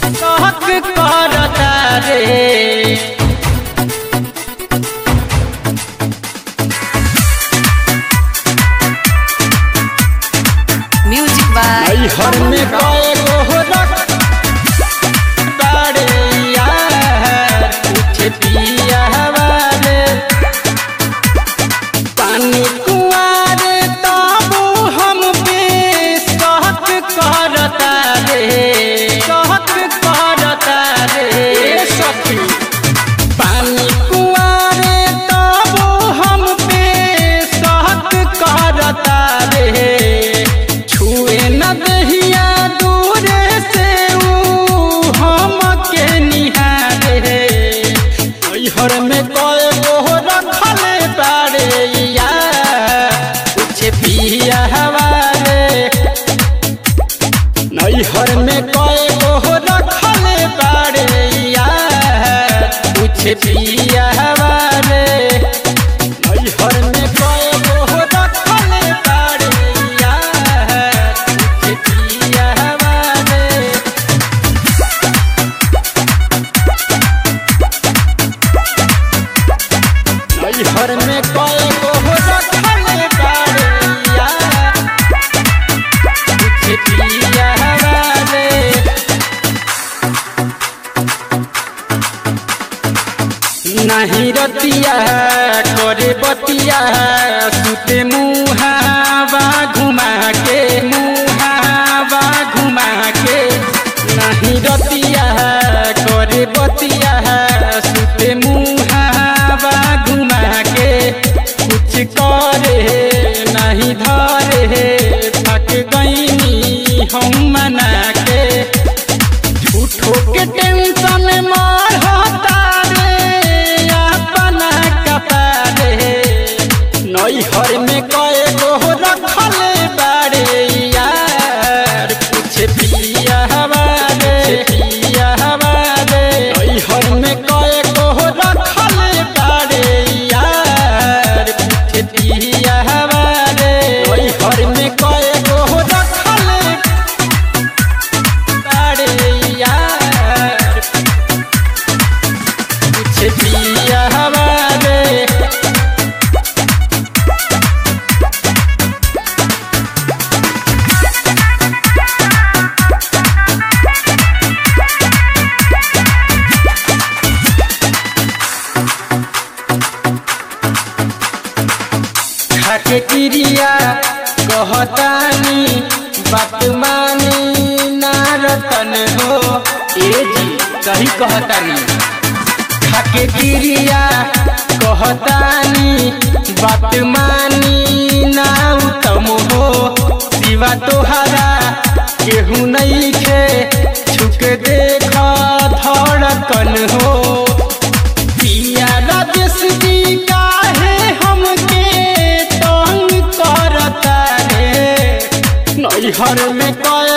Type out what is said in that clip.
कहक करता रे Music by हर में कए गो रख बाड़े यार कुछ पिया हवाले पानी कुआरे तबो हम पे कहक करता रे कहक करता रे सखी पानी कुआरे तबो हम पे कहक करता रे छुए न दहिया दूर से ऊ हमके निहारे हर में कए गो रखले बाड़े या कुछ पिया हवाले नैहर में कए गो रखले बाड़े या कुछ पिया हवाले नैहर में कए गो रखले बाड़े या कुछ पिया हवाले नैहर में कए गो रखले बाड़े या कुछ पिया हवाले नहीं रतिया करे बतिया सुते मुहावा घुमा के मुहावा घुमा के नहीं रतिया करे बतिया सुते मुहावा घुमा के कुछ करे नहीं धरे थक गईनी हम मना के झूठो के टेंशन मारता रे अपना कपारे नैहर में कए गो रखले बाड़े यार कुछ पिया हवाले पिया हवाले नैहर में कए गो रखले बाड़े यार कुछ पिया हवाले नैहर में कए गो रखले बाड़े यार कुछ पिया हवाले खाके क्रिया कहतानी बात मानी ना रतन हो ए जी सही कहतानी खाके क्रिया कहतानी बात मानी ना उत्तम हो सिवा तोहरा केहू नहीं खे छुक देख धड़कन हो पिया राजेश जी काहे हमके तंग करता रे नैहर में कए